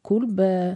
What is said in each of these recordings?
በኩል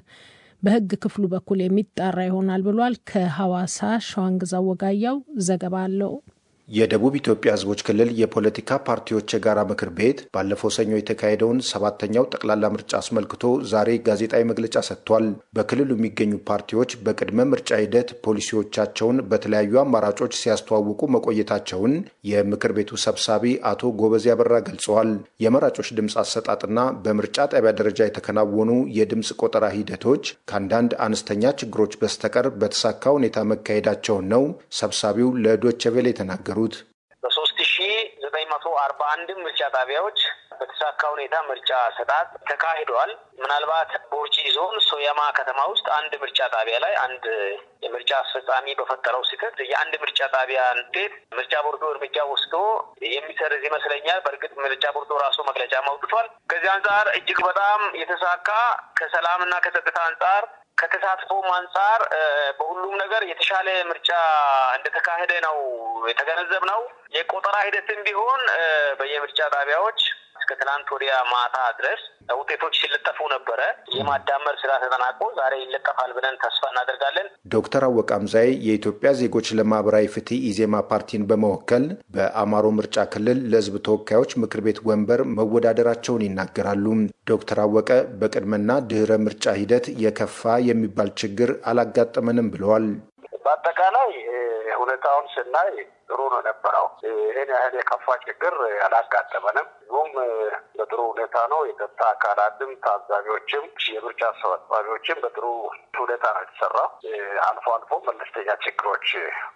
በህግ ክፍሉ በኩል የሚጣራ ይሆናል ብሏል። ከሐዋሳ ሸዋንግዛ ወጋያው ዘገባ አለው። የደቡብ ኢትዮጵያ ህዝቦች ክልል የፖለቲካ ፓርቲዎች የጋራ ምክር ቤት ባለፈው ሰኞ የተካሄደውን ሰባተኛው ጠቅላላ ምርጫ አስመልክቶ ዛሬ ጋዜጣዊ መግለጫ ሰጥቷል። በክልሉ የሚገኙ ፓርቲዎች በቅድመ ምርጫ ሂደት ፖሊሲዎቻቸውን በተለያዩ አማራጮች ሲያስተዋውቁ መቆየታቸውን የምክር ቤቱ ሰብሳቢ አቶ ጎበዜ አበራ ገልጸዋል። የመራጮች ድምፅ አሰጣጥና በምርጫ ጣቢያ ደረጃ የተከናወኑ የድምፅ ቆጠራ ሂደቶች ከአንዳንድ አነስተኛ ችግሮች በስተቀር በተሳካ ሁኔታ መካሄዳቸውን ነው ሰብሳቢው ለዶቼ ቬለ የተናገሩ በሶስት ሺ ዘጠኝ መቶ አርባ አንድም ምርጫ ጣቢያዎች በተሳካ ሁኔታ ምርጫ ሰጣት ተካሂዷል። ምናልባት ቦርጂ ዞን ሶያማ ከተማ ውስጥ አንድ ምርጫ ጣቢያ ላይ አንድ የምርጫ አስፈጻሚ በፈጠረው ስህተት የአንድ ምርጫ ጣቢያ ውጤት ምርጫ ቦርዶ እርምጃ ወስዶ የሚሰርዝ ይመስለኛል። በእርግጥ ምርጫ ቦርዶ ራሱ መግለጫ አውጥቷል። ከዚህ አንጻር እጅግ በጣም የተሳካ ከሰላምና ከጸጥታ አንጻር ከተሳትፎም አንጻር በሁሉም ነገር የተሻለ ምርጫ እንደተካሄደ ነው የተገነዘብነው። የቆጠራ ሂደትም ቢሆን በየምርጫ ጣቢያዎች እስከ ትናንት ወዲያ ማታ ድረስ ውጤቶች ሲለጠፉ ነበረ። የማዳመር ስራ ተጠናቆ ዛሬ ይለጠፋል ብለን ተስፋ እናደርጋለን። ዶክተር አወቅ አምዛዬ የኢትዮጵያ ዜጎች ለማህበራዊ ፍትህ ኢዜማ ፓርቲን በመወከል በአማሮ ምርጫ ክልል ለሕዝብ ተወካዮች ምክር ቤት ወንበር መወዳደራቸውን ይናገራሉ። ዶክተር አወቀ በቅድመና ድህረ ምርጫ ሂደት የከፋ የሚባል ችግር አላጋጠመንም ብለዋል። በአጠቃላይ ሁኔታውን ስናይ ጥሩ ነው የነበረው። ይህን ያህል የከፋ ችግር አላጋጠመንም። ሁም በጥሩ ሁኔታ ነው። የጸጥታ አካላትም ታዛቢዎችም የምርጫ አስፈጻሚዎችም በጥሩ ሁኔታ ነው የተሰራው። አልፎ አልፎ መለስተኛ ችግሮች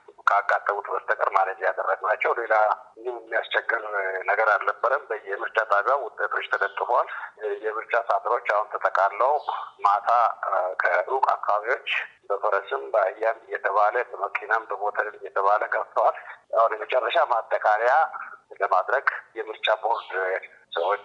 ካጋጠሙት በስተቀር ማለት ያደረግናቸው ሌላ ምንም የሚያስቸግር ነገር አልነበረም። በየምርጫ ጣቢያው ውጤቶች ተለጥፏል። የምርጫ ሳጥኖች አሁን ተጠቃለው ማታ ከሩቅ አካባቢዎች በፈረስም በአህያም እየተባለ በመኪናም በሞተርም እየተባለ ገብተዋል። አሁን የመጨረሻ ማጠቃለያ ለማድረግ የምርጫ ቦርድ ሰዎች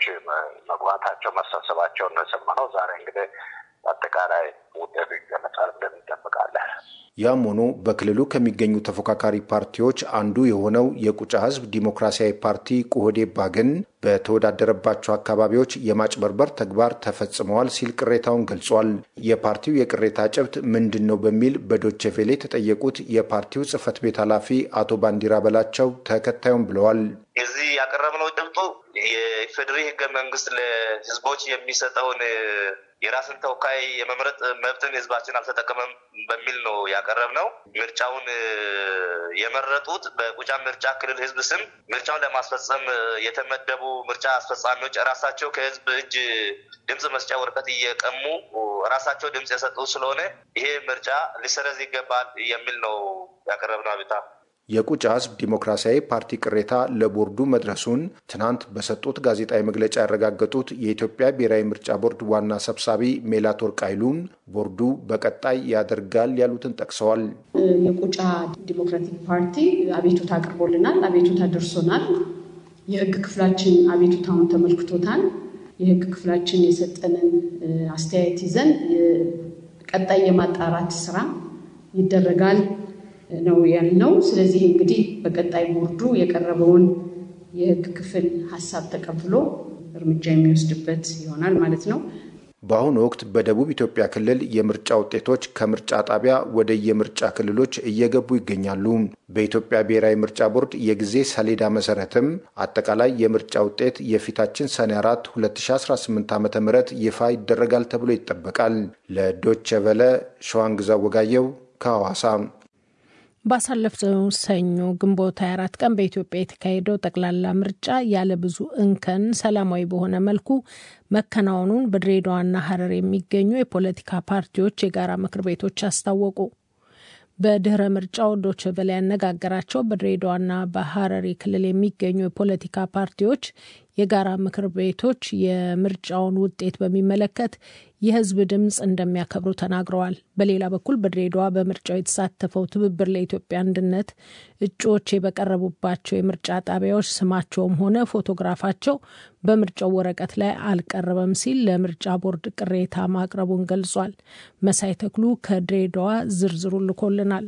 መግባታቸው መሰብሰባቸውን ነው የሰማነው። ዛሬ እንግዲህ አጠቃላይ ውጤቱ ይገለጻል ብለን እንጠብቃለን። ያም ሆኖ በክልሉ ከሚገኙ ተፎካካሪ ፓርቲዎች አንዱ የሆነው የቁጫ ሕዝብ ዲሞክራሲያዊ ፓርቲ ቁህዴፓ ግን በተወዳደረባቸው አካባቢዎች የማጭበርበር ተግባር ተፈጽመዋል ሲል ቅሬታውን ገልጿል። የፓርቲው የቅሬታ ጭብጥ ምንድን ነው በሚል በዶቼ ቬሌ የተጠየቁት የፓርቲው ጽህፈት ቤት ኃላፊ አቶ ባንዲራ በላቸው ተከታዩም ብለዋል። እዚህ ያቀረብነው ጭብጡ የፌዴሪ ህገ መንግስት ለህዝቦች የሚሰጠውን የራስን ተወካይ የመምረጥ መብትን ህዝባችን አልተጠቀመም በሚል ነው ያቀረብነው። ምርጫውን የመረጡት በቁጫ ምርጫ ክልል ህዝብ ስም ምርጫውን ለማስፈጸም የተመደቡ ምርጫ አስፈጻሚዎች ራሳቸው ከህዝብ እጅ ድምፅ መስጫ ወረቀት እየቀሙ ራሳቸው ድምፅ የሰጡ ስለሆነ ይሄ ምርጫ ሊሰረዝ ይገባል የሚል ነው ያቀረብነው አቤቱታ። የቁጫ ህዝብ ዲሞክራሲያዊ ፓርቲ ቅሬታ ለቦርዱ መድረሱን ትናንት በሰጡት ጋዜጣዊ መግለጫ ያረጋገጡት የኢትዮጵያ ብሔራዊ ምርጫ ቦርድ ዋና ሰብሳቢ ሜላትወርቅ ኃይሉን ቦርዱ በቀጣይ ያደርጋል ያሉትን ጠቅሰዋል። የቁጫ ዲሞክራቲክ ፓርቲ አቤቱታ አቅርቦልናል። አቤቱታ ደርሶናል። የህግ ክፍላችን አቤቱታውን ተመልክቶታል። የህግ ክፍላችን የሰጠንን አስተያየት ይዘን ቀጣይ የማጣራት ስራ ይደረጋል ነው ያልነው። ስለዚህ እንግዲህ በቀጣይ ቦርዱ የቀረበውን የህግ ክፍል ሀሳብ ተቀብሎ እርምጃ የሚወስድበት ይሆናል ማለት ነው። በአሁኑ ወቅት በደቡብ ኢትዮጵያ ክልል የምርጫ ውጤቶች ከምርጫ ጣቢያ ወደ የምርጫ ክልሎች እየገቡ ይገኛሉ። በኢትዮጵያ ብሔራዊ ምርጫ ቦርድ የጊዜ ሰሌዳ መሰረትም አጠቃላይ የምርጫ ውጤት የፊታችን ሰኔ 4 2018 ዓ ም ይፋ ይደረጋል ተብሎ ይጠበቃል። ለዶቼ ቨለ ሸዋንግዛ ወጋየው ከሐዋሳ ባሳለፍነው ሰኞ ግንቦት 24 ቀን በኢትዮጵያ የተካሄደው ጠቅላላ ምርጫ ያለ ብዙ እንከን ሰላማዊ በሆነ መልኩ መከናወኑን በድሬዳዋና ሐረር የሚገኙ የፖለቲካ ፓርቲዎች የጋራ ምክር ቤቶች አስታወቁ። በድህረ ምርጫው ዶቼ ቬለ ያነጋገራቸው በድሬዳዋና በሐረሪ ክልል የሚገኙ የፖለቲካ ፓርቲዎች የጋራ ምክር ቤቶች የምርጫውን ውጤት በሚመለከት የሕዝብ ድምፅ እንደሚያከብሩ ተናግረዋል። በሌላ በኩል በድሬዳዋ በምርጫው የተሳተፈው ትብብር ለኢትዮጵያ አንድነት እጩዎች በቀረቡባቸው የምርጫ ጣቢያዎች ስማቸውም ሆነ ፎቶግራፋቸው በምርጫው ወረቀት ላይ አልቀረበም ሲል ለምርጫ ቦርድ ቅሬታ ማቅረቡን ገልጿል። መሳይ ተክሉ ከድሬዳዋ ዝርዝሩ ልኮልናል።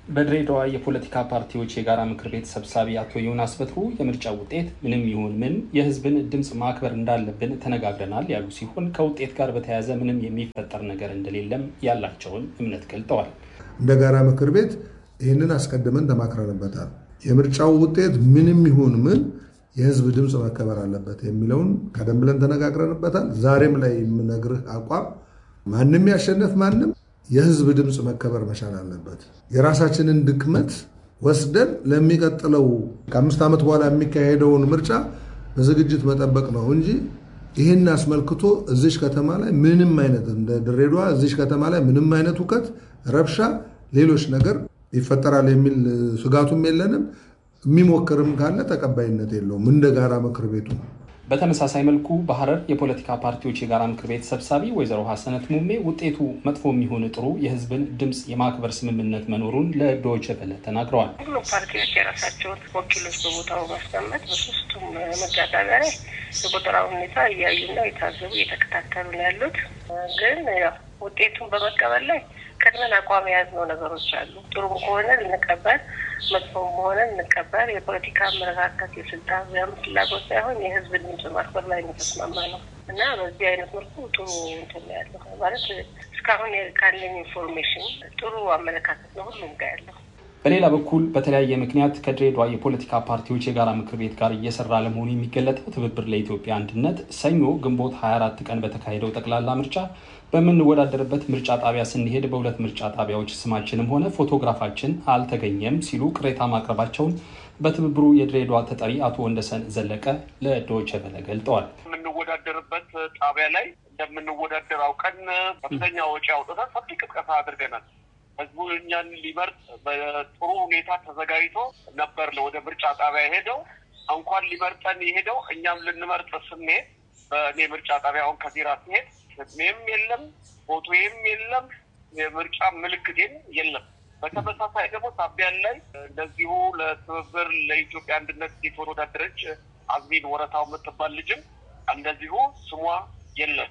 በድሬዳዋ የፖለቲካ ፓርቲዎች የጋራ ምክር ቤት ሰብሳቢ አቶ ዮናስ በትሩ የምርጫ ውጤት ምንም ይሁን ምን የሕዝብን ድምፅ ማክበር እንዳለብን ተነጋግረናል ያሉ ሲሆን ከውጤት ጋር በተያያዘ ምንም የሚፈጠር ነገር እንደሌለም ያላቸውን እምነት ገልጠዋል። እንደ ጋራ ምክር ቤት ይህንን አስቀድመን ተማክረንበታል። የምርጫው ውጤት ምንም ይሁን ምን የሕዝብ ድምፅ መከበር አለበት የሚለውን ቀደም ብለን ተነጋግረንበታል። ዛሬም ላይ የምነግርህ አቋም ማንም ያሸነፍ ማንም የህዝብ ድምፅ መከበር መቻል አለበት። የራሳችንን ድክመት ወስደን ለሚቀጥለው ከአምስት ዓመት በኋላ የሚካሄደውን ምርጫ በዝግጅት መጠበቅ ነው እንጂ ይህን አስመልክቶ እዚሽ ከተማ ላይ ምንም አይነት እንደ ድሬዳዋ እዚሽ ከተማ ላይ ምንም አይነት ሁከት፣ ረብሻ፣ ሌሎች ነገር ይፈጠራል የሚል ስጋቱም የለንም። የሚሞክርም ካለ ተቀባይነት የለውም እንደ ጋራ ምክር ቤቱ በተመሳሳይ መልኩ በሐረር የፖለቲካ ፓርቲዎች የጋራ ምክር ቤት ሰብሳቢ ወይዘሮ ሀሰነት ሙሜ ውጤቱ መጥፎ የሚሆን ጥሩ የህዝብን ድምፅ የማክበር ስምምነት መኖሩን ለዶይቼ ቬለ ተናግረዋል። ሁሉም ፓርቲዎች የራሳቸውን ወኪሎች በቦታው ማስቀመጥ በሶስቱም ምርጫ ጣቢያ ላይ የቆጠራ ሁኔታ እያዩና የታዘቡ እየተከታተሉ ነው ያሉት። ግን ያው ውጤቱን በመቀበል ላይ ቅድመን አቋም የያዝነው ነገሮች አሉ። ጥሩም ከሆነ ልንቀበል፣ መጥፎም ከሆነ ልንቀበል። የፖለቲካ አመለካከት የስልጣን ያም ፍላጎት ሳይሆን የህዝብ ድምፅ ማክበር ላይ የተስማማ ነው እና በዚህ አይነት መልኩ ጥሩ እንትን ያለው ማለት እስካሁን ካለኝ ኢንፎርሜሽን ጥሩ አመለካከት ነው ሁሉም ጋር ያለው። በሌላ በኩል በተለያየ ምክንያት ከድሬዳዋ የፖለቲካ ፓርቲዎች የጋራ ምክር ቤት ጋር እየሰራ ለመሆኑ የሚገለጠው ትብብር ለኢትዮጵያ አንድነት ሰኞ ግንቦት 24 ቀን በተካሄደው ጠቅላላ ምርጫ በምንወዳደርበት ምርጫ ጣቢያ ስንሄድ በሁለት ምርጫ ጣቢያዎች ስማችንም ሆነ ፎቶግራፋችን አልተገኘም ሲሉ ቅሬታ ማቅረባቸውን በትብብሩ የድሬዳዋ ተጠሪ አቶ ወንደሰን ዘለቀ ለዶይቼ ቬለ ገልጠዋል። የምንወዳደርበት ጣቢያ ላይ እንደምንወዳደር አውቀን ከፍተኛ ወጪ አውጥተን ሰፊ ቅስቀሳ አድርገናል። ህዝቡ እኛን ሊመርጥ በጥሩ ሁኔታ ተዘጋጅቶ ነበር ወደ ምርጫ ጣቢያ ሄደው እንኳን ሊመርጠን የሄደው እኛም ልንመርጥ ስንሄድ በእኔ ምርጫ ጣቢያ አሁን ከዚራ ሲሄድ ስሜም የለም፣ ፎቶዬም የለም፣ የምርጫ ምልክቴም የለም። በተመሳሳይ ደግሞ ሳቢያን ላይ እንደዚሁ ለትብብር ለኢትዮጵያ አንድነት የተወዳደረች አዝሚን ወረታው የምትባል ልጅም እንደዚሁ ስሟ የለም።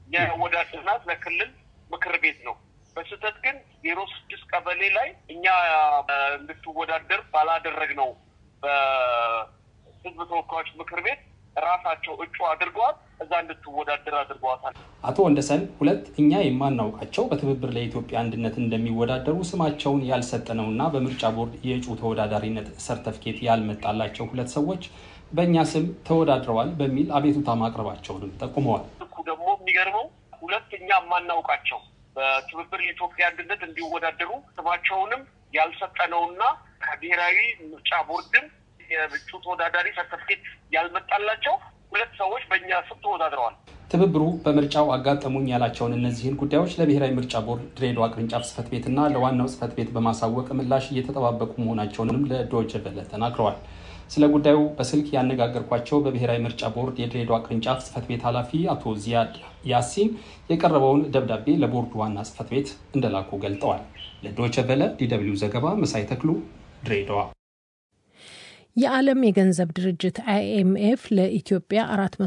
የወዳድናት ለክልል ምክር ቤት ነው። በስህተት ግን ዜሮ ስድስት ቀበሌ ላይ እኛ እንድትወዳደር ባላደረግ ነው በህዝብ ተወካዮች ምክር ቤት ራሳቸው እጩ አድርገዋል። እዛ እንድትወዳደር አድርገዋታል። አቶ ወንደሰን ሁለት እኛ የማናውቃቸው በትብብር ለኢትዮጵያ አንድነት እንደሚወዳደሩ ስማቸውን ያልሰጠነውና በምርጫ ቦርድ የእጩ ተወዳዳሪነት ሰርተፍኬት ያልመጣላቸው ሁለት ሰዎች በእኛ ስም ተወዳድረዋል በሚል አቤቱታ ማቅረባቸውንም ጠቁመዋል። እኩ ደግሞ የሚገርመው ሁለት እኛ የማናውቃቸው በትብብር የኢትዮጵያ አንድነት እንዲወዳደሩ ስማቸውንም ያልሰጠነውና ከብሔራዊ ምርጫ ቦርድም የእጩ ተወዳዳሪ ሰርተፍኬት ያልመጣላቸው ሁለት ሰዎች በእኛ ስም ተወዳድረዋል። ትብብሩ በምርጫው አጋጠሙኝ ያላቸውን እነዚህን ጉዳዮች ለብሔራዊ ምርጫ ቦርድ ድሬዳዋ ቅርንጫፍ ጽህፈት ቤትና ለዋናው ጽህፈት ቤት በማሳወቅ ምላሽ እየተጠባበቁ መሆናቸውንም ለዶይቼ ቬለ ተናግረዋል። ስለ ጉዳዩ በስልክ ያነጋገርኳቸው በብሔራዊ ምርጫ ቦርድ የድሬዳዋ ቅርንጫፍ ጽህፈት ቤት ኃላፊ አቶ ዚያድ ያሲን የቀረበውን ደብዳቤ ለቦርዱ ዋና ጽህፈት ቤት እንደላኩ ገልጠዋል። ለዶይቼ ቬለ ዲደብሊው ዘገባ መሳይ ተክሉ ድሬዳዋ። የዓለም የገንዘብ ድርጅት አይኤምኤፍ ለኢትዮጵያ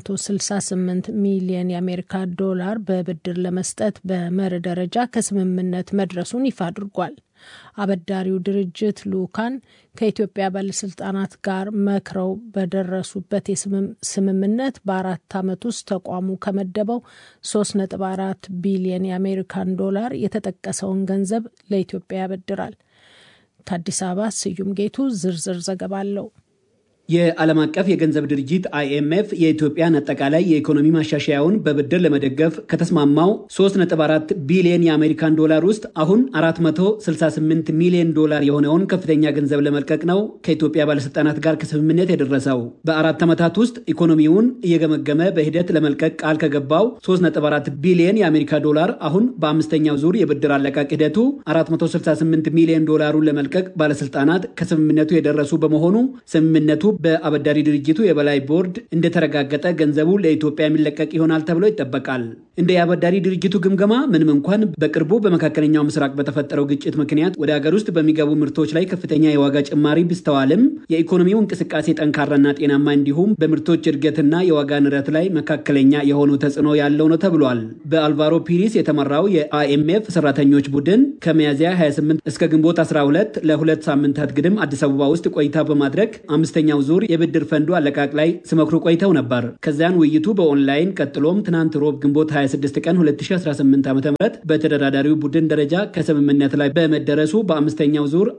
468 ሚሊዮን የአሜሪካ ዶላር በብድር ለመስጠት በመርህ ደረጃ ከስምምነት መድረሱን ይፋ አድርጓል። አበዳሪው ድርጅት ልኡካን ከኢትዮጵያ ባለስልጣናት ጋር መክረው በደረሱበት ስምምነት በአራት ዓመት ውስጥ ተቋሙ ከመደበው 3.4 ቢሊዮን የአሜሪካን ዶላር የተጠቀሰውን ገንዘብ ለኢትዮጵያ ያበድራል። ከአዲስ አበባ ስዩም ጌቱ ዝርዝር ዘገባ አለው። የዓለም አቀፍ የገንዘብ ድርጅት አይኤምኤፍ የኢትዮጵያን አጠቃላይ የኢኮኖሚ ማሻሻያውን በብድር ለመደገፍ ከተስማማው 3.4 ቢሊዮን የአሜሪካን ዶላር ውስጥ አሁን 468 ሚሊዮን ዶላር የሆነውን ከፍተኛ ገንዘብ ለመልቀቅ ነው ከኢትዮጵያ ባለስልጣናት ጋር ከስምምነት የደረሰው። በአራት ዓመታት ውስጥ ኢኮኖሚውን እየገመገመ በሂደት ለመልቀቅ ቃል ከገባው 3.4 ቢሊዮን የአሜሪካ ዶላር አሁን በአምስተኛው ዙር የብድር አለቃቅ ሂደቱ 468 ሚሊዮን ዶላሩን ለመልቀቅ ባለስልጣናት ከስምምነቱ የደረሱ በመሆኑ ስምምነቱ በአበዳሪ ድርጅቱ የበላይ ቦርድ እንደተረጋገጠ ገንዘቡ ለኢትዮጵያ የሚለቀቅ ይሆናል ተብሎ ይጠበቃል። እንደ የአበዳሪ ድርጅቱ ግምገማ ምንም እንኳን በቅርቡ በመካከለኛው ምስራቅ በተፈጠረው ግጭት ምክንያት ወደ ሀገር ውስጥ በሚገቡ ምርቶች ላይ ከፍተኛ የዋጋ ጭማሪ ቢስተዋልም የኢኮኖሚው እንቅስቃሴ ጠንካራና ጤናማ እንዲሁም በምርቶች እድገትና የዋጋ ንረት ላይ መካከለኛ የሆኑ ተጽዕኖ ያለው ነው ተብሏል። በአልቫሮ ፒሪስ የተመራው የአይኤምኤፍ ሰራተኞች ቡድን ከሚያዝያ 28 እስከ ግንቦት 12 ለሁለት ሳምንታት ግድም አዲስ አበባ ውስጥ ቆይታ በማድረግ አምስተኛው ዙር የብድር ፈንዱ አለቃቅ ላይ ሲመክሩ ቆይተው ነበር። ከዚያን ውይይቱ በኦንላይን ቀጥሎም ትናንት ሮብ ግንቦት 26 ቀን 2018 ዓ ም በተደራዳሪው ቡድን ደረጃ ከስምምነት ላይ በመደረሱ በአምስተኛው ዙር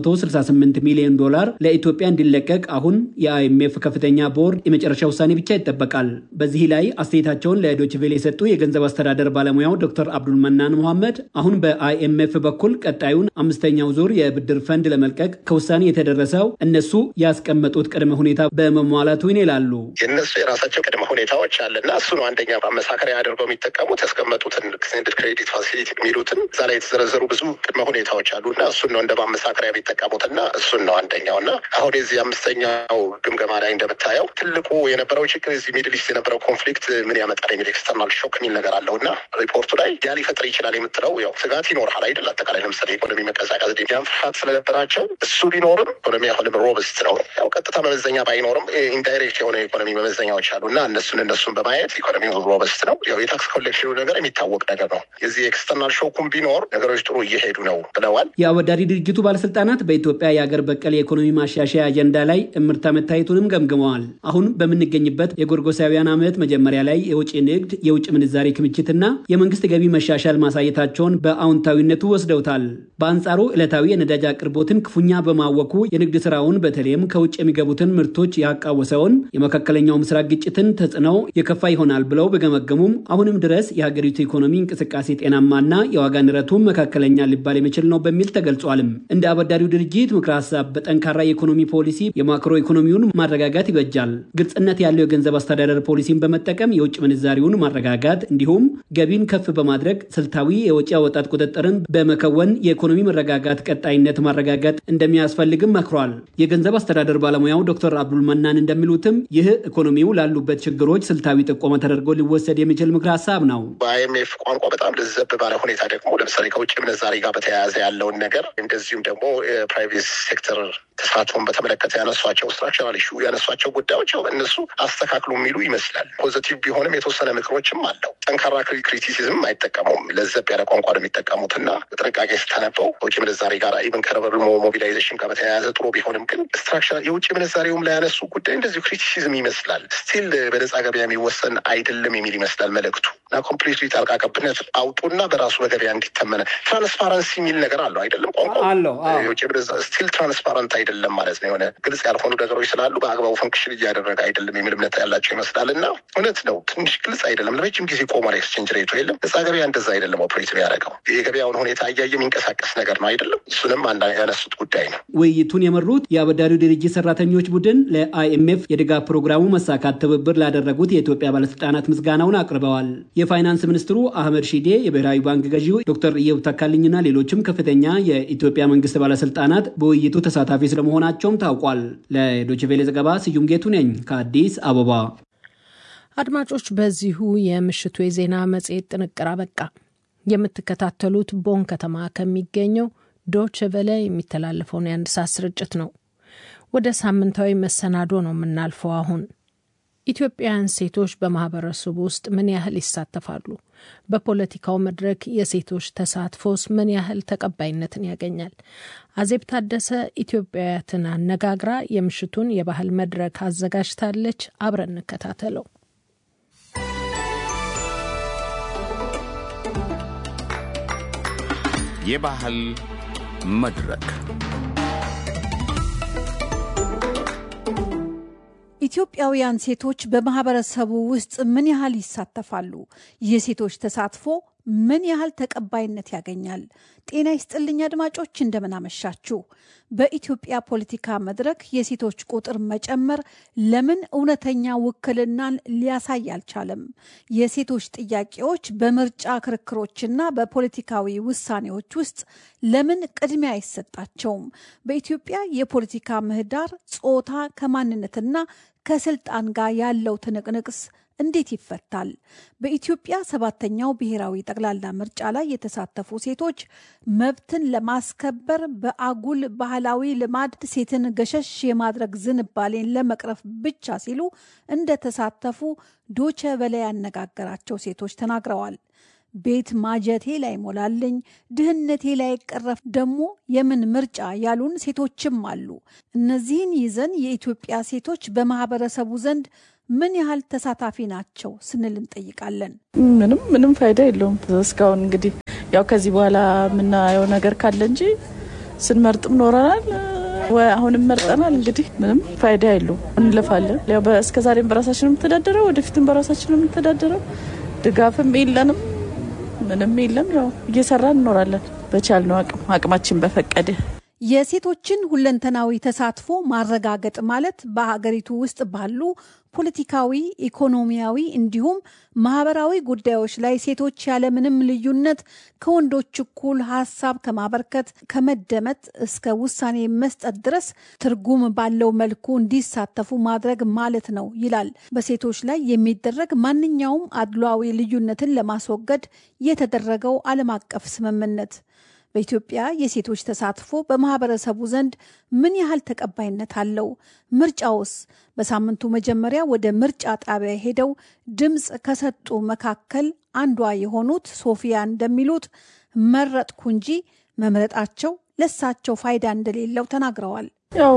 468 ሚሊዮን ዶላር ለኢትዮጵያ እንዲለቀቅ አሁን የአይኤምኤፍ ከፍተኛ ቦርድ የመጨረሻ ውሳኔ ብቻ ይጠበቃል። በዚህ ላይ አስተያየታቸውን ለዶይቼ ቬለ የሰጡ የገንዘብ አስተዳደር ባለሙያው ዶክተር አብዱል መናን መሐመድ አሁን በአይኤምኤፍ በኩል ቀጣዩን አምስተኛው ዙር የብድር ፈንድ ለመልቀቅ ከውሳኔ የተደረሰው እነሱ ያስቀመጡት ቅድመ ሁኔታ በመሟላቱ ይላሉ። የእነሱ የራሳቸው ቅድመ ሁኔታዎች አለና እሱ ነው አንደኛ ማመሳከሪያ አድርገው የሚጠቀሙት ያስቀመጡትን ኤክስቴንድድ ክሬዲት ፋሲሊቲ የሚሉትን እዛ ላይ የተዘረዘሩ ብዙ ቅድመ ሁኔታዎች አሉ እና እሱን ነው እንደ ማመሳከሪያ የሚጠቀሙት እና እሱን ነው አንደኛው እና አሁን የዚህ አምስተኛው ግምገማ ላይ እንደምታየው ትልቁ የነበረው ችግር እዚህ ሚድል ኢስት የነበረው ኮንፍሊክት ምን ያመጣል የሚል ኤክስተርናል ሾክ የሚል ነገር አለው እና ሪፖርቱ ላይ ያ ሊፈጥር ይችላል የምትለው ያው ስጋት ይኖርሃል አይደል? አጠቃላይ ለምሳሌ ኢኮኖሚ መቀዛቀዝ ያን ፍርሃት ስለነበራቸው እሱ ቢኖርም ኢኮኖሚ አሁንም ሮብስት ነው። ያው ቀጥታ መመዘኛ ባይኖርም ኢንዳይሬክት የሆነ ኢኮኖሚ መመዘኛዎች አሉ እና እነሱን እነሱን በማየት ኢኮኖሚ ሮበስት ነው። ያው የታክስ ኮሌክሽኑ ነገር የሚታወቅ ነገር ነው። የዚህ ኤክስተርናል ሾኩም ቢኖር ነገሮች ጥሩ እየሄዱ ነው ብለዋል። የአበዳሪ ድርጅቱ ባለስልጣናት በኢትዮጵያ የአገር በቀል የኢኮኖሚ ማሻሻያ አጀንዳ ላይ እምርታ መታየቱንም ገምግመዋል። አሁን በምንገኝበት የጎርጎሳውያን ዓመት መጀመሪያ ላይ የውጭ ንግድ፣ የውጭ ምንዛሬ ክምችትና የመንግስት ገቢ መሻሻል ማሳየታቸውን በአዎንታዊነቱ ወስደውታል። በአንጻሩ ዕለታዊ የነዳጅ አቅርቦትን ክፉኛ በማወኩ የንግድ ስራውን በተለይም ከውጭ የሚገቡትን ምርቶች ያቃወሰውን የመካከለኛው ምስራቅ ግጭትን ተጽዕኖው የከፋ ይሆናል ብለው በገመገሙም አሁንም ድረስ የሀገሪቱ ኢኮኖሚ እንቅስቃሴ ጤናማና የዋጋ ንረቱም መካከለኛ ሊባል የሚችል ነው በሚል ተገልጿልም። እንደ አበዳሪው ድርጅት ምክረ ሀሳብ በጠንካራ የኢኮኖሚ ፖሊሲ የማክሮ ኢኮኖሚውን ማረጋጋት ይበጃል። ግልጽነት ያለው የገንዘብ አስተዳደር ፖሊሲን በመጠቀም የውጭ ምንዛሪውን ማረጋጋት እንዲሁም ገቢን ከፍ በማድረግ ስልታዊ የወጪ አወጣት ቁጥጥርን በመከወን የኢኮኖሚ መረጋጋት ቀጣይነት ማረጋጋት እንደሚያስፈልግም መክሯል። የገንዘብ አስተዳደር ባለሙያው ዶክተር አብዱል መናን እንደሚሉትም ይህ ኢኮኖሚው ላሉበት ችግሮች ስልታዊ ጥቆማ ተደርጎ ሊወሰድ የሚችል ምክረ ሀሳብ ነው። በአይኤምኤፍ ቋንቋ በጣም ልዘብ ባለ ሁኔታ ደግሞ ለምሳሌ ከውጭ ምንዛሪ ጋር በተያያዘ ያለውን ነገር እንደዚሁም ደግሞ የፕራይቬት ሴክተር ተሳትፎን በተመለከተ ያነሷቸው ስትራክቸራል ኢሹ ያነሷቸው ጉዳዮች እነሱ አስተካክሉ የሚሉ ይመስላል። ፖዘቲቭ ቢሆንም የተወሰነ ምክሮችም አለው። ጠንካራ ክሪቲሲዝም አይጠቀሙም። ለዘብ ያለ ቋንቋ ነው የሚጠቀሙት እና በጥንቃቄ ስታነበው ከውጭ ምንዛሬ ጋር ኢቨን ከረበር ሞቢላይዜሽን ጋር በተያያዘ ጥሩ ቢሆንም ግን ስትራክቸራል የውጭ ምንዛሬውም ላይ ያነሱ ጉዳይ እንደዚሁ ክሪቲሲዝም ይመስላል። ስቲል በነጻ ገበያ የሚወሰን አይደለም የሚል ይመስላል መልእክቱ እና ኮምፕሊትሊ ጣልቃ ገብነት አውጡና በራሱ በገበያ እንዲተመነ ትራንስፓረንሲ የሚል ነገር አለው አይደለም ቋንቋ አለው የውጭ ምንዛሬ ስቲል ትራንስፓረንት አይደለም ማለት ነው። የሆነ ግልጽ ያልሆኑ ነገሮች ስላሉ በአግባቡ ፈንክሽን እያደረገ አይደለም የሚል እምነት ያላቸው ይመስላል እና እውነት ነው። ትንሽ ግልጽ አይደለም። ለረጅም ጊዜ ቆሟል። ኤክስቼንጅ ሬቱ የለም። ነጻ ገበያ እንደዛ አይደለም ኦፕሬት የሚያደርገው የገበያውን ሁኔታ እያየ የሚንቀሳቀስ ነገር ነው አይደለም። እሱንም አንድ ያነሱት ጉዳይ ነው። ውይይቱን የመሩት የአበዳሪው ድርጅት ሰራተኞች ቡድን ለአይኤምኤፍ የድጋፍ ፕሮግራሙ መሳካት ትብብር ላደረጉት የኢትዮጵያ ባለስልጣናት ምስጋናውን አቅርበዋል። የፋይናንስ ሚኒስትሩ አህመድ ሺዴ፣ የብሔራዊ ባንክ ገዢው ዶክተር ኢዮብ ተካልኝና ሌሎችም ከፍተኛ የኢትዮጵያ መንግስት ባለስልጣናት በውይይቱ ተሳታፊ ስለመሆናቸውም ታውቋል። ለዶይቼ ቬለ ዘገባ ስዩም ጌቱ ነኝ ከአዲስ አበባ። አድማጮች፣ በዚሁ የምሽቱ የዜና መጽሔት ጥንቅር አበቃ። የምትከታተሉት ቦን ከተማ ከሚገኘው ዶች ቨለ የሚተላለፈውን የአንድ ሰዓት ስርጭት ነው። ወደ ሳምንታዊ መሰናዶ ነው የምናልፈው። አሁን ኢትዮጵያውያን ሴቶች በማህበረሰቡ ውስጥ ምን ያህል ይሳተፋሉ? በፖለቲካው መድረክ የሴቶች ተሳትፎስ ምን ያህል ተቀባይነትን ያገኛል? አዜብ ታደሰ ኢትዮጵያውያትን አነጋግራ የምሽቱን የባህል መድረክ አዘጋጅታለች። አብረን እንከታተለው። የባህል መድረክ ኢትዮጵያውያን ሴቶች በማህበረሰቡ ውስጥ ምን ያህል ይሳተፋሉ? የሴቶች ተሳትፎ ምን ያህል ተቀባይነት ያገኛል? ጤና ይስጥልኝ አድማጮች፣ እንደምን አመሻችሁ። በኢትዮጵያ ፖለቲካ መድረክ የሴቶች ቁጥር መጨመር ለምን እውነተኛ ውክልናን ሊያሳይ አልቻለም? የሴቶች ጥያቄዎች በምርጫ ክርክሮችና በፖለቲካዊ ውሳኔዎች ውስጥ ለምን ቅድሚያ አይሰጣቸውም? በኢትዮጵያ የፖለቲካ ምህዳር ጾታ ከማንነትና ከስልጣን ጋር ያለው ትንቅንቅስ እንዴት ይፈታል? በኢትዮጵያ ሰባተኛው ብሔራዊ ጠቅላላ ምርጫ ላይ የተሳተፉ ሴቶች መብትን ለማስከበር በአጉል ባህላዊ ልማድ ሴትን ገሸሽ የማድረግ ዝንባሌን ለመቅረፍ ብቻ ሲሉ እንደተሳተፉ ዶቸ በላይ ያነጋገራቸው ሴቶች ተናግረዋል። ቤት ማጀቴ ላይ ሞላልኝ፣ ድህነቴ ላይ ቀረፍ ደግሞ የምን ምርጫ ያሉን ሴቶችም አሉ። እነዚህን ይዘን የኢትዮጵያ ሴቶች በማህበረሰቡ ዘንድ ምን ያህል ተሳታፊ ናቸው ስንል እንጠይቃለን። ምንም ምንም ፋይዳ የለውም እስካሁን እንግዲህ ያው ከዚህ በኋላ የምናየው ነገር ካለ እንጂ ስንመርጥም ኖረናል አሁንም መርጠናል። እንግዲህ ምንም ፋይዳ የለውም። እንለፋለን። ያው እስከዛሬም በራሳችን የምተዳደረው ወደፊትም በራሳችን የምተዳደረው ድጋፍም የለንም ምንም የለም። ያው እየሰራን እንኖራለን በቻልነው አቅም አቅማችን በፈቀደ። የሴቶችን ሁለንተናዊ ተሳትፎ ማረጋገጥ ማለት በሀገሪቱ ውስጥ ባሉ ፖለቲካዊ፣ ኢኮኖሚያዊ እንዲሁም ማህበራዊ ጉዳዮች ላይ ሴቶች ያለምንም ልዩነት ከወንዶች እኩል ሀሳብ ከማበርከት ከመደመጥ እስከ ውሳኔ መስጠት ድረስ ትርጉም ባለው መልኩ እንዲሳተፉ ማድረግ ማለት ነው ይላል በሴቶች ላይ የሚደረግ ማንኛውም አድሏዊ ልዩነትን ለማስወገድ የተደረገው ዓለም አቀፍ ስምምነት። በኢትዮጵያ የሴቶች ተሳትፎ በማህበረሰቡ ዘንድ ምን ያህል ተቀባይነት አለው? ምርጫውስ? በሳምንቱ መጀመሪያ ወደ ምርጫ ጣቢያ ሄደው ድምፅ ከሰጡ መካከል አንዷ የሆኑት ሶፊያ እንደሚሉት መረጥኩ እንጂ መምረጣቸው ለሳቸው ፋይዳ እንደሌለው ተናግረዋል። ያው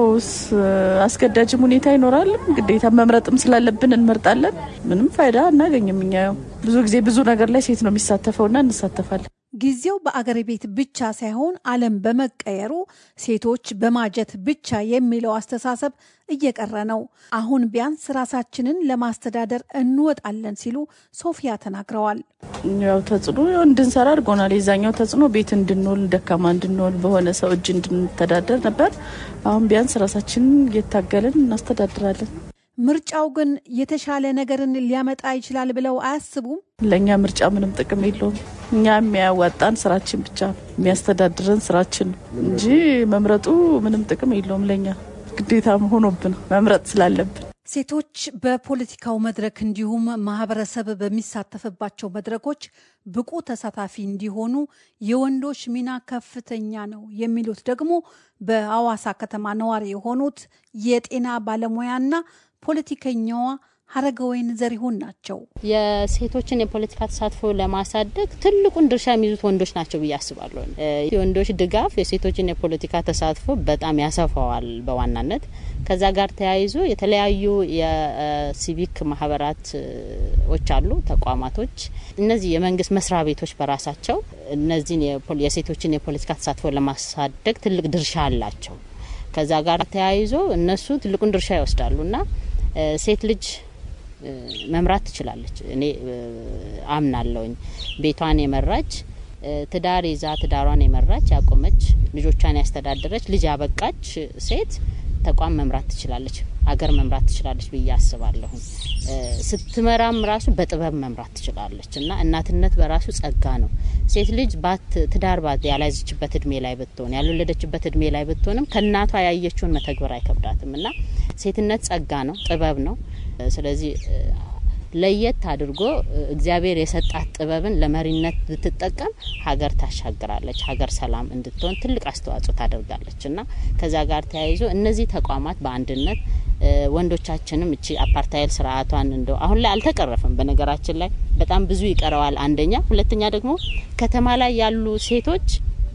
አስገዳጅም ሁኔታ ይኖራል። ግዴታ መምረጥም ስላለብን እንመርጣለን። ምንም ፋይዳ አናገኝም። እኛ ያው ብዙ ጊዜ ብዙ ነገር ላይ ሴት ነው የሚሳተፈውና እንሳተፋለን። ጊዜው በአገር ቤት ብቻ ሳይሆን ዓለም በመቀየሩ ሴቶች በማጀት ብቻ የሚለው አስተሳሰብ እየቀረ ነው። አሁን ቢያንስ ራሳችንን ለማስተዳደር እንወጣለን ሲሉ ሶፊያ ተናግረዋል። ያው ተጽዕኖ እንድንሰራ አድርጎናል። የዛኛው ተጽዕኖ ቤት እንድንውል፣ ደካማ እንድንውል፣ በሆነ ሰው እጅ እንድንተዳደር ነበር። አሁን ቢያንስ ራሳችንን እየታገልን እናስተዳድራለን። ምርጫው ግን የተሻለ ነገርን ሊያመጣ ይችላል ብለው አያስቡም? ለእኛ ምርጫ ምንም ጥቅም የለውም። እኛ የሚያዋጣን ስራችን ብቻ ነው፣ የሚያስተዳድረን ስራችን ነው እንጂ መምረጡ ምንም ጥቅም የለውም። ለእኛ ግዴታ ሆኖብን መምረጥ ስላለብን ሴቶች በፖለቲካው መድረክ እንዲሁም ማህበረሰብ በሚሳተፍባቸው መድረኮች ብቁ ተሳታፊ እንዲሆኑ የወንዶች ሚና ከፍተኛ ነው የሚሉት ደግሞ በአዋሳ ከተማ ነዋሪ የሆኑት የጤና ባለሙያና ፖለቲከኛዋ ሀረገወይን ዘሪሁን ናቸው። የሴቶችን የፖለቲካ ተሳትፎ ለማሳደግ ትልቁን ድርሻ የሚይዙት ወንዶች ናቸው ብዬ አስባለሁ። የወንዶች ድጋፍ የሴቶችን የፖለቲካ ተሳትፎ በጣም ያሰፋዋል በዋናነት ከዛ ጋር ተያይዞ የተለያዩ የሲቪክ ማህበራቶች አሉ፣ ተቋማቶች፣ እነዚህ የመንግስት መስሪያ ቤቶች በራሳቸው እነዚህን የሴቶችን የፖለቲካ ተሳትፎ ለማሳደግ ትልቅ ድርሻ አላቸው። ከዛ ጋር ተያይዞ እነሱ ትልቁን ድርሻ ይወስዳሉ እና ሴት ልጅ መምራት ትችላለች። እኔ አምናለሁኝ። ቤቷን የመራች ትዳር ይዛ ትዳሯን የመራች ያቆመች፣ ልጆቿን ያስተዳደረች፣ ልጅ ያበቃች ሴት ተቋም መምራት ትችላለች፣ አገር መምራት ትችላለች ብዬ አስባለሁኝ። ስትመራም ራሱ በጥበብ መምራት ትችላለች እና እናትነት በራሱ ጸጋ ነው። ሴት ልጅ ባት ትዳር ባት ያልያዘችበት እድሜ ላይ ብትሆን ያልወለደችበት እድሜ ላይ ብትሆንም ከእናቷ ያየችውን መተግበር አይከብዳትም እና ሴትነት ጸጋ ነው፣ ጥበብ ነው። ስለዚህ ለየት አድርጎ እግዚአብሔር የሰጣት ጥበብን ለመሪነት ብትጠቀም ሀገር ታሻግራለች፣ ሀገር ሰላም እንድትሆን ትልቅ አስተዋጽኦ ታደርጋለች እና ከዛ ጋር ተያይዞ እነዚህ ተቋማት በአንድነት ወንዶቻችንም እቺ አፓርታይል ስርዓቷን እንደው አሁን ላይ አልተቀረፈም። በነገራችን ላይ በጣም ብዙ ይቀረዋል። አንደኛ፣ ሁለተኛ ደግሞ ከተማ ላይ ያሉ ሴቶች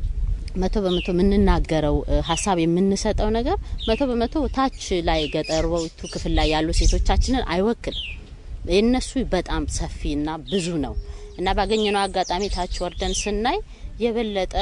መቶ በመቶ የምንናገረው ሀሳብ የምንሰጠው ነገር መቶ በመቶ ታች ላይ ገጠሮቱ ክፍል ላይ ያሉ ሴቶቻችንን አይወክልም። የነሱ በጣም ሰፊና ብዙ ነው እና ባገኘነው አጋጣሚ ታች ወርደን ስናይ የበለጠ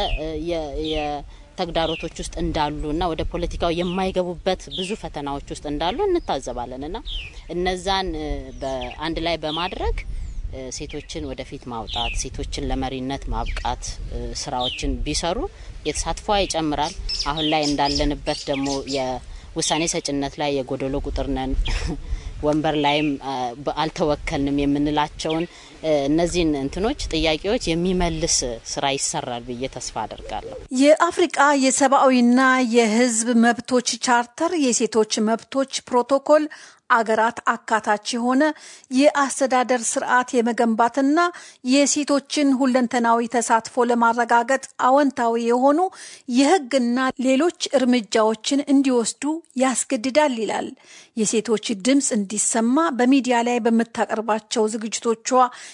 ተግዳሮቶች ውስጥ እንዳሉ እና ወደ ፖለቲካው የማይገቡበት ብዙ ፈተናዎች ውስጥ እንዳሉ እንታዘባለን እና እነዛን በአንድ ላይ በማድረግ ሴቶችን ወደፊት ማውጣት፣ ሴቶችን ለመሪነት ማብቃት ስራዎችን ቢሰሩ የተሳትፏ ይጨምራል። አሁን ላይ እንዳለንበት ደግሞ የውሳኔ ሰጭነት ላይ የጎደሎ ቁጥር ነን ወንበር ላይም አልተወከልንም የምንላቸውን እነዚህን እንትኖች ጥያቄዎች የሚመልስ ስራ ይሰራል ብዬ ተስፋ አደርጋለሁ። የአፍሪቃ የሰብአዊና የሕዝብ መብቶች ቻርተር የሴቶች መብቶች ፕሮቶኮል አገራት አካታች የሆነ የአስተዳደር ስርዓት የመገንባትና የሴቶችን ሁለንተናዊ ተሳትፎ ለማረጋገጥ አዎንታዊ የሆኑ የሕግና ሌሎች እርምጃዎችን እንዲወስዱ ያስገድዳል ይላል። የሴቶች ድምፅ እንዲሰማ በሚዲያ ላይ በምታቀርባቸው ዝግጅቶቿ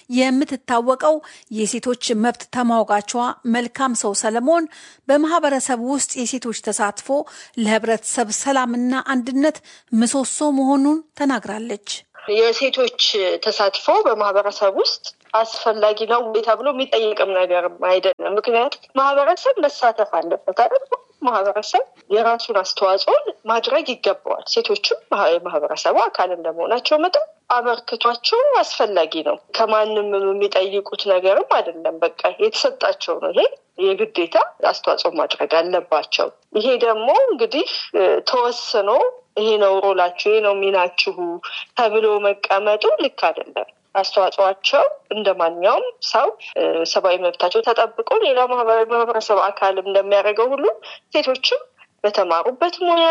የምትታወቀው የሴቶች መብት ተሟጋቿ መልካም ሰው ሰለሞን በማህበረሰብ ውስጥ የሴቶች ተሳትፎ ለህብረተሰብ ሰላምና አንድነት ምሰሶ መሆኑን ተናግራለች። የሴቶች ተሳትፎ በማህበረሰብ ውስጥ አስፈላጊ ነው ተብሎ የሚጠየቅም ነገርም አይደለም። ምክንያቱም ማህበረሰብ መሳተፍ አለበት አይደል? ማህበረሰብ የራሱን አስተዋጽኦ ማድረግ ይገባዋል። ሴቶችም የማህበረሰቡ አካል እንደመሆናቸው መጠን አበርክቷቸው አስፈላጊ ነው። ከማንም የሚጠይቁት ነገርም አይደለም። በቃ የተሰጣቸው ነው። ይሄ የግዴታ አስተዋጽኦ ማድረግ አለባቸው። ይሄ ደግሞ እንግዲህ ተወስኖ ይሄ ነው ሮላችሁ፣ ይሄ ነው ሚናችሁ ተብሎ መቀመጡ ልክ አይደለም። አስተዋጽዋቸው እንደ ማንኛውም ሰው ሰብአዊ መብታቸው ተጠብቆ ሌላ ማህበረሰብ አካል እንደሚያደርገው ሁሉ ሴቶችም በተማሩበት ሙያ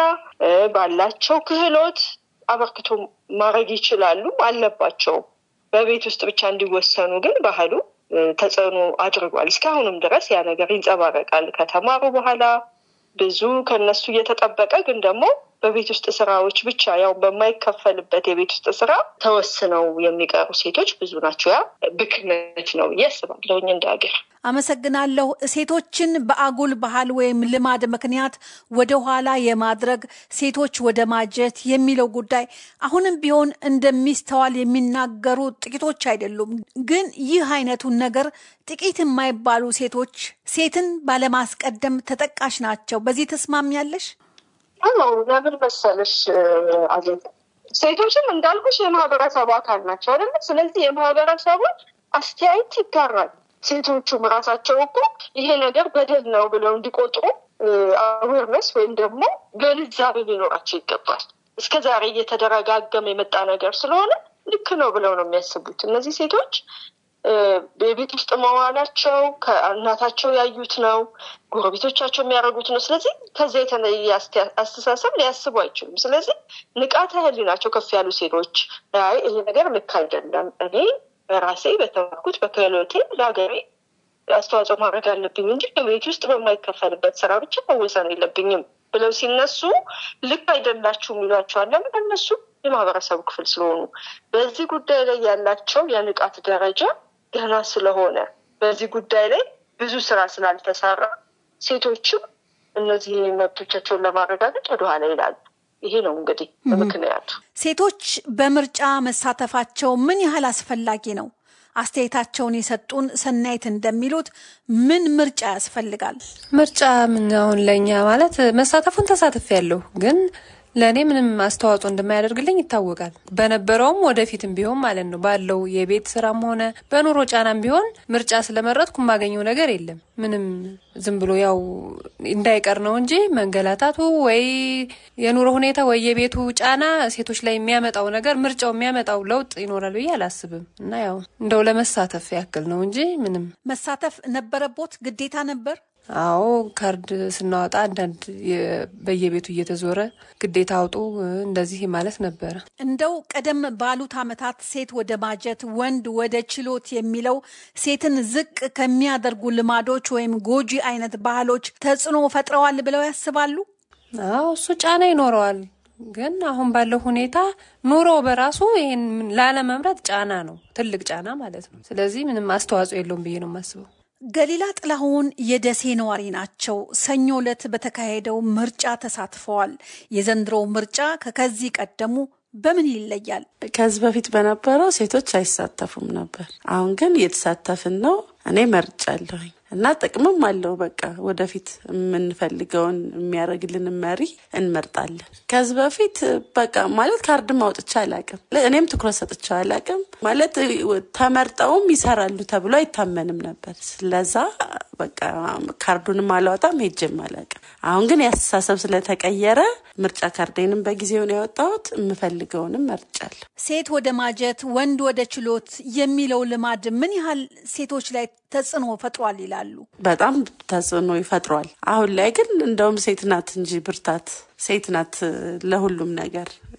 ባላቸው ክህሎት አበርክቶ ማድረግ ይችላሉ አለባቸው። በቤት ውስጥ ብቻ እንዲወሰኑ ግን ባህሉ ተጽዕኖ አድርጓል። እስካሁንም ድረስ ያ ነገር ይንጸባረቃል። ከተማሩ በኋላ ብዙ ከነሱ እየተጠበቀ ግን ደግሞ በቤት ውስጥ ስራዎች ብቻ ያው በማይከፈልበት የቤት ውስጥ ስራ ተወስነው የሚቀሩ ሴቶች ብዙ ናቸው። ያ ብክነት ነው ብዬ አስባለሁኝ እንደ ሀገር። አመሰግናለሁ። ሴቶችን በአጉል ባህል ወይም ልማድ ምክንያት ወደ ኋላ የማድረግ ሴቶች ወደ ማጀት የሚለው ጉዳይ አሁንም ቢሆን እንደሚስተዋል የሚናገሩ ጥቂቶች አይደሉም። ግን ይህ አይነቱን ነገር ጥቂት የማይባሉ ሴቶች ሴትን ባለማስቀደም ተጠቃሽ ናቸው። በዚህ ተስማሚያለሽ? አዎ ለምን መሰለሽ አዜ ሴቶችም እንዳልኩሽ የማህበረሰቡ አካል ናቸው አይደለ? ስለዚህ የማህበረሰቡ አስተያየት ይጋራል። ሴቶቹም ራሳቸው እኮ ይሄ ነገር በደል ነው ብለው እንዲቆጥሩ አዌርነስ ወይም ደግሞ ግንዛቤ ሊኖራቸው ይገባል። እስከ ዛሬ እየተደረጋገመ የመጣ ነገር ስለሆነ ልክ ነው ብለው ነው የሚያስቡት እነዚህ ሴቶች በቤት ውስጥ መዋላቸው ከእናታቸው ያዩት ነው፣ ጎረቤቶቻቸው የሚያደርጉት ነው። ስለዚህ ከዚያ የተለየ አስተሳሰብ ሊያስቡ አይችሉም። ስለዚህ ንቃተ ህሊናቸው ከፍ ያሉ ሴቶች አይ ይሄ ነገር ልክ አይደለም፣ እኔ በራሴ በተማርኩት በክህሎቴ ለሀገሬ አስተዋጽኦ ማድረግ አለብኝ እንጂ በቤት ውስጥ በማይከፈልበት ስራ ብቻ መወሰን የለብኝም ብለው ሲነሱ ልክ አይደላችሁም ይሏቸዋል። ለምን እነሱ የማህበረሰቡ ክፍል ስለሆኑ በዚህ ጉዳይ ላይ ያላቸው የንቃት ደረጃ ገና ስለሆነ በዚህ ጉዳይ ላይ ብዙ ስራ ስላልተሰራ ሴቶችም እነዚህ መብቶቻቸውን ለማረጋገጥ ወደኋላ ይላሉ። ይሄ ነው እንግዲህ ምክንያቱ። ሴቶች በምርጫ መሳተፋቸው ምን ያህል አስፈላጊ ነው? አስተያየታቸውን የሰጡን ሰናይት እንደሚሉት ምን ምርጫ ያስፈልጋል? ምርጫ ምን አሁን ለእኛ ማለት መሳተፉን ተሳትፍ ያለሁ ግን ለእኔ ምንም አስተዋጽኦ እንደማያደርግልኝ ይታወቃል። በነበረውም ወደፊትም ቢሆን ማለት ነው ባለው የቤት ስራም ሆነ በኑሮ ጫናም ቢሆን ምርጫ ስለመረጥኩ የማገኘው ነገር የለም። ምንም ዝም ብሎ ያው እንዳይቀር ነው እንጂ መንገላታቱ ወይ የኑሮ ሁኔታ ወይ የቤቱ ጫና ሴቶች ላይ የሚያመጣው ነገር ምርጫው የሚያመጣው ለውጥ ይኖራል ብዬ አላስብም። እና ያው እንደው ለመሳተፍ ያክል ነው እንጂ ምንም መሳተፍ ነበረቦት ግዴታ ነበር። አዎ ካርድ ስናወጣ አንዳንድ በየቤቱ እየተዞረ ግዴታ አውጡ እንደዚህ ማለት ነበረ። እንደው ቀደም ባሉት ዓመታት ሴት ወደ ማጀት ወንድ ወደ ችሎት የሚለው ሴትን ዝቅ ከሚያደርጉ ልማዶች ወይም ጎጂ አይነት ባህሎች ተጽዕኖ ፈጥረዋል ብለው ያስባሉ? አዎ እሱ ጫና ይኖረዋል። ግን አሁን ባለው ሁኔታ ኑሮ በራሱ ይሄን ላለመምረጥ ጫና ነው፣ ትልቅ ጫና ማለት ነው። ስለዚህ ምንም አስተዋጽኦ የለውም ብዬ ነው የማስበው። ገሊላ ጥላሁን የደሴ ነዋሪ ናቸው። ሰኞ ዕለት በተካሄደው ምርጫ ተሳትፈዋል። የዘንድሮው ምርጫ ከከዚህ ቀደሙ በምን ይለያል? ከዚህ በፊት በነበረው ሴቶች አይሳተፉም ነበር። አሁን ግን እየተሳተፍን ነው። እኔ መርጫለሁኝ እና ጥቅምም አለው። በቃ ወደፊት የምንፈልገውን የሚያደርግልን መሪ እንመርጣለን። ከዚህ በፊት በቃ ማለት ካርድም አውጥቼ አላቅም። እኔም ትኩረት ሰጥቼ አላቅም። ማለት ተመርጠውም ይሰራሉ ተብሎ አይታመንም ነበር። ስለዛ በቃ ካርዱንም አላወጣም ሄጄም አላቅም። አሁን ግን የአስተሳሰብ ስለተቀየረ ምርጫ ካርዴንም በጊዜው ነው ያወጣሁት። የምፈልገውንም መርጫለሁ። ሴት ወደ ማጀት ወንድ ወደ ችሎት የሚለው ልማድ ምን ያህል ሴቶች ላይ ተጽዕኖ ፈጥሯል ይላሉ? በጣም ተጽዕኖ ይፈጥሯል። አሁን ላይ ግን እንደውም ሴት ናት እንጂ ብርታት ሴት ናት ለሁሉም ነገር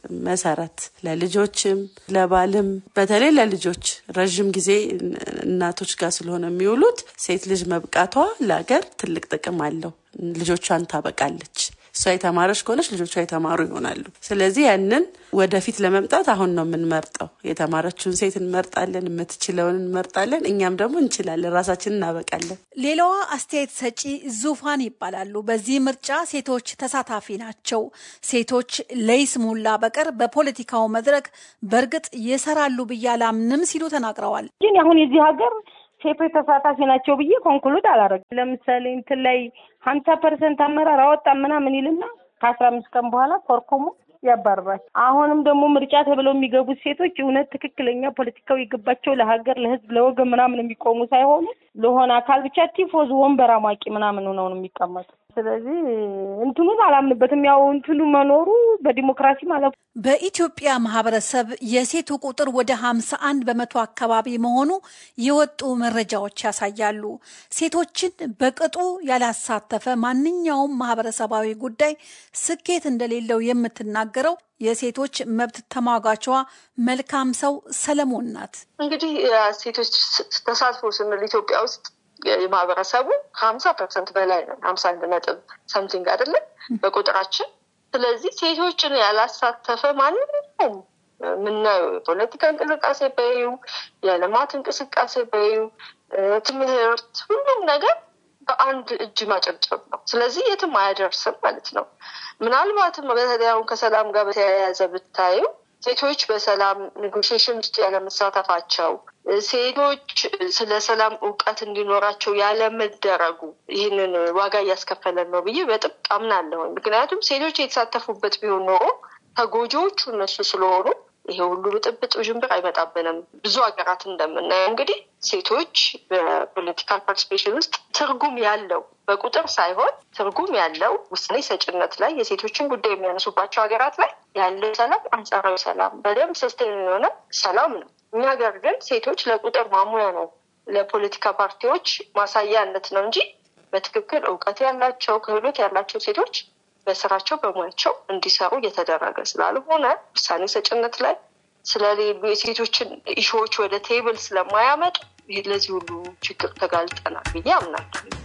መሰረት ለልጆችም ለባልም በተለይ ለልጆች ረዥም ጊዜ እናቶች ጋር ስለሆነ የሚውሉት ሴት ልጅ መብቃቷ ለሀገር ትልቅ ጥቅም አለው። ልጆቿን ታበቃለች። እሷ የተማረች ከሆነች ልጆቿ የተማሩ ይሆናሉ። ስለዚህ ያንን ወደፊት ለመምጣት አሁን ነው የምንመርጠው። የተማረችውን ሴት እንመርጣለን፣ የምትችለውን እንመርጣለን። እኛም ደግሞ እንችላለን፣ ራሳችንን እናበቃለን። ሌላዋ አስተያየት ሰጪ ዙፋን ይባላሉ። በዚህ ምርጫ ሴቶች ተሳታፊ ናቸው። ሴቶች ለይስሙላ በቀር በፖለቲካው መድረክ በእርግጥ ይሰራሉ ብዬ አላምንም ሲሉ ተናግረዋል። ግን አሁን የዚህ ሀገር ሴቶች ተሳታፊ ናቸው ብዬ ኮንክሉድ አላደረግም። ለምሳሌ እንትን ላይ ሀምሳ ፐርሰንት አመራር አወጣ ምናምን ይልና ከአስራ አምስት ቀን በኋላ ኮርኮሞ ያባርራል። አሁንም ደግሞ ምርጫ ተብለው የሚገቡት ሴቶች እውነት ትክክለኛ ፖለቲካው የገባቸው ለሀገር፣ ለህዝብ፣ ለወገን ምናምን የሚቆሙ ሳይሆኑ ለሆነ አካል ብቻ ቲፎዝ ወንበር አሟቂ ምናምን ሆነው ነው የሚቀመጡ። ስለዚህ እንትኑን አላምንበትም። ያው እንትኑ መኖሩ በዲሞክራሲ ማለት በኢትዮጵያ ማህበረሰብ የሴቱ ቁጥር ወደ ሀምሳ አንድ በመቶ አካባቢ መሆኑ የወጡ መረጃዎች ያሳያሉ። ሴቶችን በቅጡ ያላሳተፈ ማንኛውም ማህበረሰባዊ ጉዳይ ስኬት እንደሌለው የምትናገረው የሴቶች መብት ተሟጋቿ መልካም ሰው ሰለሞን ናት። እንግዲህ ሴቶች ተሳትፎ ስንል ኢትዮጵያ ውስጥ የማህበረሰቡ ከሀምሳ ፐርሰንት በላይ ነው። ሀምሳ አንድ ነጥብ ሰምቲንግ አይደለም በቁጥራችን። ስለዚህ ሴቶችን ያላሳተፈ ማንኛውም የምናየው የፖለቲካ እንቅስቃሴ በዩ የልማት እንቅስቃሴ በዩ ትምህርት፣ ሁሉም ነገር በአንድ እጅ ማጨብጨብ ነው። ስለዚህ የትም አያደርስም ማለት ነው። ምናልባትም በተለይ አሁን ከሰላም ጋር በተያያዘ ብታዩ ሴቶች በሰላም ኔጎሽሽን ውስጥ ያለመሳተፋቸው፣ ሴቶች ስለ ሰላም እውቀት እንዲኖራቸው ያለመደረጉ ይህንን ዋጋ እያስከፈለን ነው ብዬ በጥብቅ አምናለሁ። ምክንያቱም ሴቶች የተሳተፉበት ቢሆን ኖሮ ተጎጂዎቹ እነሱ ስለሆኑ ይሄ ሁሉ ብጥብጥ ውዥንብር አይመጣብንም። ብዙ ሀገራት እንደምናየው እንግዲህ ሴቶች በፖለቲካል ፓርቲሲፔሽን ውስጥ ትርጉም ያለው በቁጥር ሳይሆን ትርጉም ያለው ውሳኔ ሰጭነት ላይ የሴቶችን ጉዳይ የሚያነሱባቸው ሀገራት ላይ ያለው ሰላም አንጻራዊ ሰላም በደንብ ሰስቴን የሆነ ሰላም ነው። እኛ ሀገር ግን ሴቶች ለቁጥር ማሙያ ነው፣ ለፖለቲካ ፓርቲዎች ማሳያነት ነው እንጂ በትክክል እውቀት ያላቸው ክህሎት ያላቸው ሴቶች በስራቸው በሙያቸው እንዲሰሩ እየተደረገ ስላልሆነ ውሳኔ ሰጭነት ላይ ስለሌሉ የሴቶችን ኢሹዎች ወደ ቴብል ስለማያመጡ ለዚህ ሁሉ ችግር ተጋልጠናል ብዬ አምናለሁ።